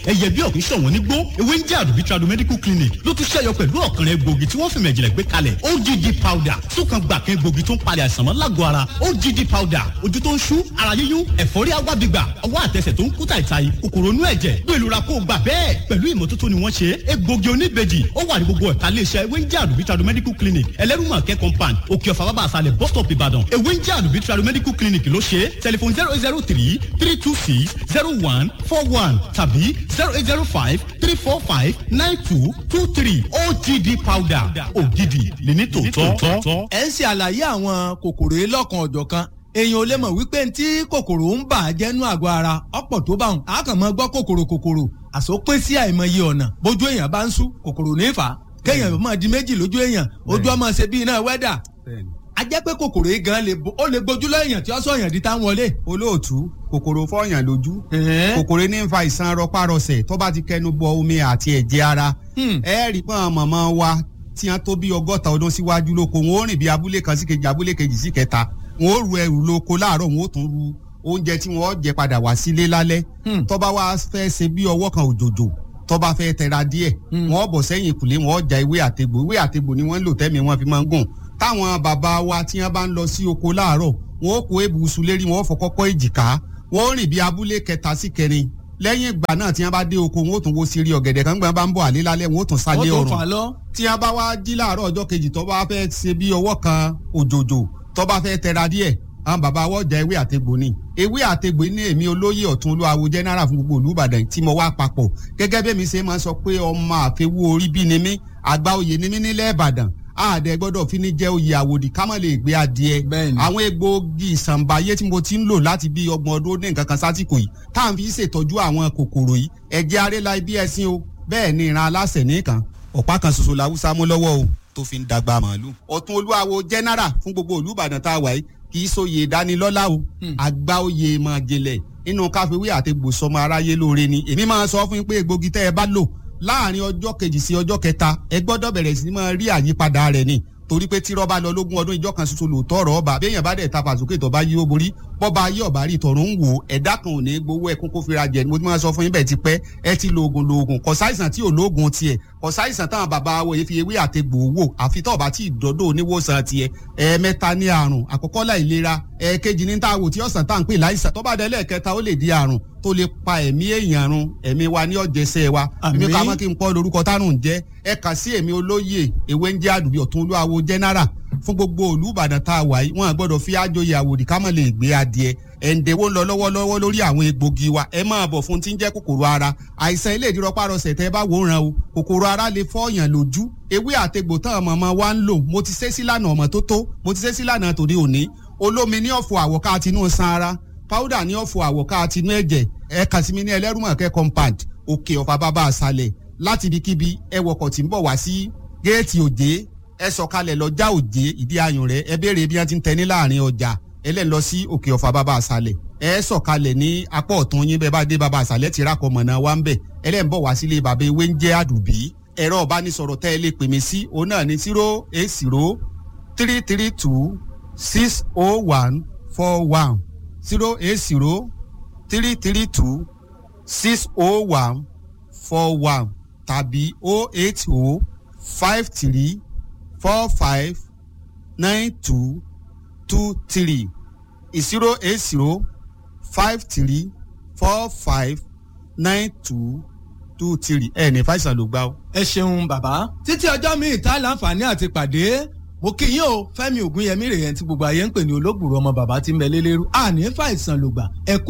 ẹyẹ bí ọ̀kìn ṣọ̀wọ́n nígbó ewé ń jẹ́ àdùbí tradu medical clinic ló tún ṣẹ́yọ pẹ̀lú ọ̀kànrẹ́ egbògi tí wọ́n fi mẹ̀jìlẹ̀ gbé kalẹ̀ OGD powder súnkan gbàkan egbògi tó ń palẹ̀ àìsàn mọ́ lágọ̀ọ́ ara OGD powder ojú tó ń ṣú ara yíyún ẹ̀fọ́rí agbábígbà ọwọ́ àtẹsẹ̀ tó ń kú tàìtàì kòkòrò inú ẹ̀jẹ̀ gbé ìlura kó gbà bẹ́ẹ̀ pẹ̀lú ìmọ́tótó ni wọ́n ṣe egbògi oníbejì ó wà ní gbogbo ẹ̀ka iléeṣẹ́ ewé ń jẹ́ àdùbí tradu medical clinic ẹlẹ́rùmọ̀kẹ́ compound òkè ọ̀fà bàbá àṣàlẹ̀ bus stop ìbàdàn ewé ń jẹ́ àdùbí tradu medical clinic ló ṣe tẹlifon zero zero three three two six zero one four one tàbí zero eight zero five three four five nine two two three OGD powder ògidì lẹ́ni tòótọ́. ẹ ń ṣe àlàyé àwọn kòkòrò yìí lọ́kan ọ̀jọ̀ kan èèyàn ò lè mọ̀ wípé tí kòkòrò ń bà á jẹ́nu àgọ́ ara ọ̀pọ̀ tó bá wọn a kàn máa gbọ́ kòkòrò kòkòrò àsopín sí àìmọye ọ̀nà bójú èèyàn bá ń sú kòkòrò ní fà á kéèyàn máa di méjì lójú èèyàn ojú ọmọ ṣe bí iná wẹ́dà a jẹ́ pé kòkòrò yìí gan le ó lè gbójú lẹ́yìn tí ó sọ yàn di tá ń wọlé. olóòtú kòkòrò fọyàn lójú kòkòrò ní ń fa ìsan rọpárọsẹ̀ tó bá ti kẹnu bọ omi àti ẹ̀jẹ̀ ara ẹ rí pọ́n mọ̀mọ́ wa tí wọ́n tó bí ọgọ́ta ọdún síwájú lóko wọn ó rìn bí abúlé kan sí kejì abúlé kejì sí kẹta wọn ó ru ẹrù lóko láàárọ̀ wọn ó tún ru oúnjẹ tí wọ́n jẹ padà wá sílé lálẹ́ tó bá wá fẹ́ ṣe bí ọwọ́ kan òjòjò tó bá fẹ́ tẹra díẹ̀ wọ́n bọ̀ sẹ́yìn ìkùlé wọ́n ja ewé àtegbò ewé àtegbò ni wọ́n ń lò tẹ́mi wọ́n fi máa ń gùn táwọn bàbá wa tí wọ́n bá ń lọ sí oko láàárọ̀ wọn ó kó ebùsùn lérí wọn ó fọ kọ́kọ́ èjìká wọn ó rìn bí abúlé kẹta sí kẹrin lẹ́yìn ìgbà náà tí wọ́n bá dé oko wọn ó tún wo sírí ọ̀gẹ̀dẹ̀ kan gbọ́n bá ń bọ̀ àlé lálẹ́ wọn ó tún sálé ọ̀rùn tí wọ́n bá wá jí láàárọ̀ ọjọ́ kejì tó bá fẹ́ ṣe bí ọwọ́ kan òjòjò tó bá fẹ́ tẹra díẹ̀ àwọn bàbá wọ́n jẹ ewé àtegbò ni ewé àtegbò ní èmi olóyè ọ̀tún olúwawo general fún gbogbo olúbàdàn tí mo wá papọ̀ gẹ́gẹ́ bí mi ṣe máa sọ pé ọmọ àfẹwò orí bí ni mí àgbà oyè ni mí nílẹ̀ ìbàdàn àdẹ gbọ́dọ̀ fi ní jẹ́ oyè àwòdì ká má lè gbé adìẹ àwọn egbòogi ìsànbáyé tí mo ti ń lò láti bí ọgbọ̀n ọdún ní nǹkan kan sásìkò yìí tá à ń fi ṣètọ́jú àwọn kòkòrò yìí ẹ̀jẹ̀ arẹ́la ibi ẹ̀sìn o bẹ́ẹ̀ ni ìran aláṣẹ nìkan ọ̀pá kan ṣoṣo làwùsá mú lọ́wọ́ o tó fi ń dàgbà màálù. ọ̀tún olúwawo general fún gbogbo olúbàdàn tá a wà yìí kì í sóye ìdánilọ́lá o àgbà oyè máa jẹlẹ̀ nínú káfíwé àti gbòsọmọ aráyé lóore ni èmi máa sọ fún yín pé egbògi tẹ́ ẹ bá lò láàrin ọjọ́ kejì sí ọjọ́ kẹta ẹ gbọ́dọ̀ bẹ̀rẹ̀ sí máa rí àyípadà rẹ̀ ni torí pé tí rọ́bà lọ lógún ọdún ìjọ kan ṣoṣo lòótọ́ ọ̀rọ̀ ọba béèyàn bá dẹ̀ ta fàsókè tó bá yí ó borí bọ́ba ayé ọ̀bá rí tọ̀run ń wò ẹ̀dá kan ò ní gbowó ẹkún kó fira jẹ mo ti máa sọ fún yín bẹ́ẹ̀ ti pẹ́ ẹ ti lo oògùn lo oògùn kò sáìsàn tí ò lóògùn tiẹ̀ kò sáìsàn táwọn bàbá wo yìí fi ewé àtegbò wò àfi tó bá tí ìdọ́dọ̀ oníwòsàn tiẹ̀ ẹ̀ẹ̀mẹ́ta ní àrùn àkọ́kọ́ láìlera ẹ̀ẹ̀kejì ní táwò tí ọ̀sán tá à ń pè láìsàn tó bá dé lẹ́ẹ̀kẹta ó lè di àrùn tó lè pa ẹ̀mí èèyàn run ẹ̀mí wa ní ọ̀jẹ̀sẹ̀ wa èmi ká mọ́ kí n pọ́ lórúkọ tárùn jẹ́ ẹ kà sí èmi olóyè ewé ń jẹ́ àdùbí ọ̀tún olúwawo general fún gbogbo olùbàdàn tá a wà yìí wọn gbọ́dọ̀ fi àjòyè àwòdì ká mọ̀ lè gbé adìẹ ẹ̀ǹdẹ̀wó ń lọ lọ́wọ́lọ́wọ́ lórí àwọn egbògi wa ẹ máa bọ̀ fún tí ń jẹ́ kòkòrò ara àìsàn ilé ìdírọ́párọsẹ̀ tẹ́ bá wòran o kòkòrò ara lè fọ́ọ̀yàn lójú ewé àtegbò tán mọ̀mọ́ wa ń lò mo ti ṣe sílànà ọmọ tó tó mo ti ṣe sílànà tòde òní olómi ní ọ̀fọ̀ àwọ̀ká tinú san ara powder ní ọ̀fọ̀ àwọ̀ká tinú ẹ̀jẹ̀ ẹ kàn sí mi ní ẹlẹ́rùmọ̀kẹ́ compound òkè ọ̀fà bàbá àṣàlẹ̀ láti ibikíbi ẹ wọkọ̀ tí ń bọ̀ wá sí géètì òjé ẹ sọ̀kalẹ̀ lọ́jà òjé ìdí ayùn rẹ̀ ẹ béèrè bí wọ́n ti ń tẹ ní láàrin ọjà ẹlẹ́ lọ sí òkè ọ̀fà bàbá àṣàlẹ̀ ẹ sọ̀kalẹ̀ ní apá ọ̀tún yín bẹ́ẹ̀ bá dé bàbá àṣàlẹ̀ ti rákọ̀ mọ̀nà wa ń bẹ̀ ẹlẹ́ ń bọ̀ wá sílé bàbá ewé ń jẹ́ àdùbí ẹ̀rọ ọ̀bánisọ̀rọ̀ tẹ́ ẹ lè pè mí sí òun náà ní zero eight zero three three two six oh one four one zero eight zero three three two six oh one four one tàbí oh eight oh five three four five nine two two three zero eight zero five three four five nine two two three ẹ ní fàìsàn ló gbá o. ẹ ṣeun bàbá títí ọjọ́ mi ìta láǹfààní àti pàdé mo kí yín o fẹ́mi ògúnyẹmí rèé tí gbogbo ayé ń pè ní olóògbòrò ọmọ bàbá tí ń bẹ lélẹ́rú àní fàìsàn lògbà ẹ kú